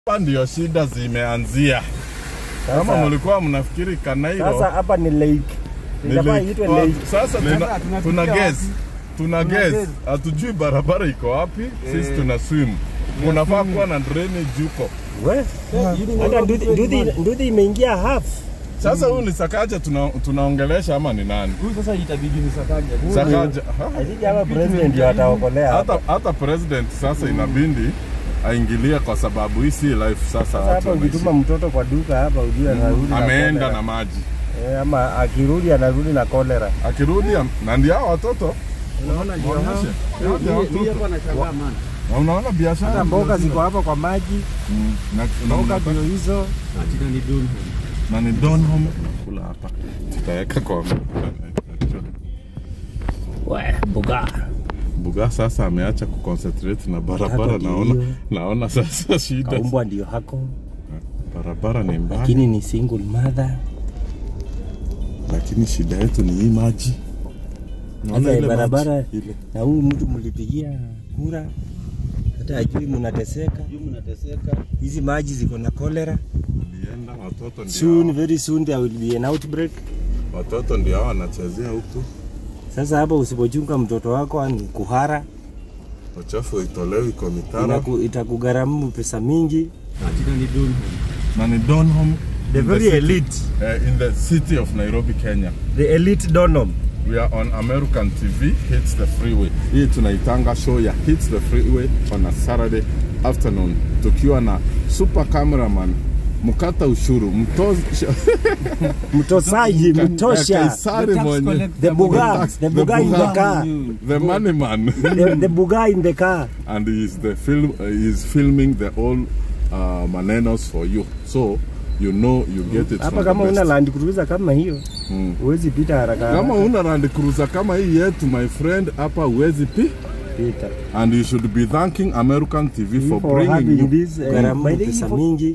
Hapa ndio shida zimeanzia. Kama Sasa- mlikuwa mnafikiri Kanairo Sasa hapa ni lake. ni Inafaa lake. iitwe Wa- lake. Sasa Sasa tuna, tunafikia tuna wapi? guess. Tuna guess. guess. Hatujui barabara iko wapi. Sisi tuna swim. Unafaa kuwa na drainage huko. We, hata nduthi- nduthi- nduthi imeingia half. Sasa huyu ni Sakaja tuna, tunaongelesha ama ni nani? Huyu sasa itabidi ni Sakaja. Huyu Sakaja. ha? I think hapa president ndio ataokolea hapa. Hata hata president sasa inabidi aingilie kwa sababu hii si life sasa. Sasa watu hapa wanaishi. ukituma mtoto kwa duka hapa ujue anarudi na ameenda cholera. na maji Eh, ama akirudi anarudi na kolera. akirudi am- na ndio hao watoto Unaona ndio hao. Waonyeshe. Hao ndio Mimi- Mimi watoto. hapa nashangaa man. Na unaona biashara Hata mboga ndio ziko hapa kwa maji, Mm, na, na, mboga unapata- ndio hizo. Atina ni dun. na ni Donholm kula hapa tutaweka kwa We, mboga. Buga sasa ameacha kuconcentrate na barabara Hata ndio naona hiyo. naona sasa shida Kaumbwa ndio hako, barabara ni mbaya lakini ni single mother. lakini shida yetu ni hii maji Naona Sasa ile barabara maji, ile. na huyu mtu mlipigia kura, hata ajui mnateseka. Juu mnateseka. Hizi maji ziko na kolera. Ulienda watoto ndio Soon, hao- very soon there will be an outbreak. watoto ndio hao wanachezea huku Sasa hapa usipochunga mtoto wako ni kuhara, uchafu itolewi kwa mitaro inaku, itakugharamu pesa mingi. Atina ni dun. na ni Donholm The in very city- elite, eh, in the city of Nairobi Kenya the elite Donholm. We are on American TV, Hits the Freeway. Hii tunaitanga show ya Hits the Freeway on a Saturday afternoon, tukiwa na super cameraman mkata ushuru mtosha Mtosaji, mtosha. Kaisari mwenye The buga, tax- the buga in the buga. car. the money man The, the buga in the car. and he is the film uh, he is filming the all uh, manenos for you so you know you get it Hapa from kama the una best. Land Cruiser kama hiyo, Mm. huwezi pita haraka kama haraka. una Land Cruiser kama hii yetu my friend hapa uwezi pi Pita. and you should be thanking American TV for, For bringing having you this, eh, Gharama by the pesa info- mingi.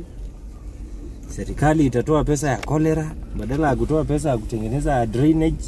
Serikali itatoa pesa ya kolera badala ya kutoa pesa ya kutengeneza drainage.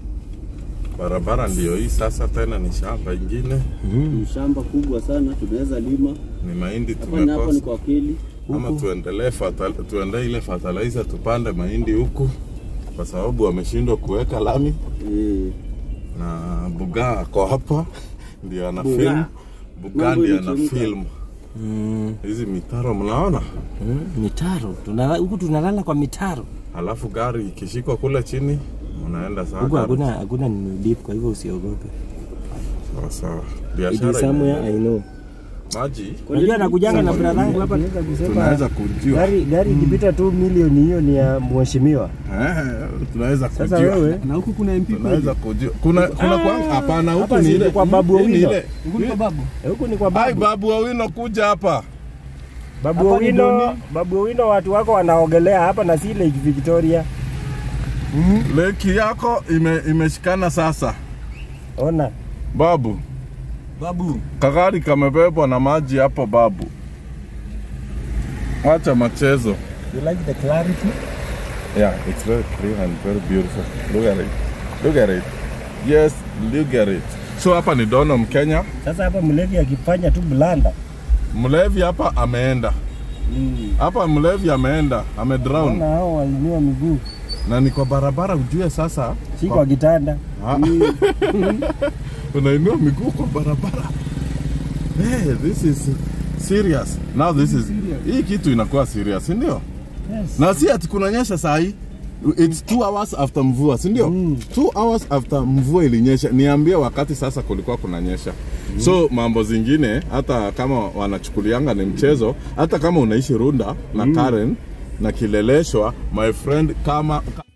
barabara ndio hii sasa tena ni shamba ingine Ni shamba kubwa sana tunaweza lima. ni mahindi Hapa ni hapa ni tumekosa kwa kweli. ama tuendelee fatal, tuendee ile fertilizer tupande mahindi huku kwa sababu wameshindwa kuweka lami Eh. na buga ako hapa ndio ana Buga. film buga Mambo ndio ana imechemka. film Mm. hizi mitaro mnaona Mm, mitaro Tunala- huku tunalala kwa mitaro alafu gari ikishikwa kule chini unaenda saa huku gari. hakuna hakuna nini deep, kwa hivyo usiogope. sawa sawa It biashara is somewhere ina- I know. maji Unajua nakujanga na brother yangu hapa naweza kusema tunaweza kujua gari gari ikipita tu milioni hiyo ni ya mheshimiwa. Eh, tunaweza Sasa kujua wewe Na huku kuna MP tunaweza kujua kuna kuna kwa hapana huku hapa ni si ile kwa Babu hii ni Owino. ile Huku ni kwa babu. eh, huku ni kwa Ai, babu. babu Owino kuja hapa Babu Hapa ni Owino, Doni. Babu Owino watu wako wanaogelea hapa na si Lake Victoria. leki yako ime, imeshikana sasa Ona. babu Babu. kagari kamebebwa na maji hapo babu acha machezo You like the clarity? yeah it's very clean and very beautiful look at it look at it yes look at it so hapa ni Donholm Kenya Sasa hapa mlevi akifanya tu blanda. mlevi hapa ameenda hapa mlevi ameenda amedrown Ona hao wainua miguu. na ni kwa barabara ujue sasa Si kwa kitanda. Ah. unainua miguu kwa barabara hey, this is serious now this is hii kitu inakuwa serious si ndio Yes. na si ati kunanyesha saa hii it's two hours after mvua si ndio Mm. two hours after mvua ilinyesha niambie wakati sasa kulikuwa kunanyesha so mambo zingine hata kama wanachukulianga ni mchezo hata kama unaishi runda na karen na kileleshwa my friend kama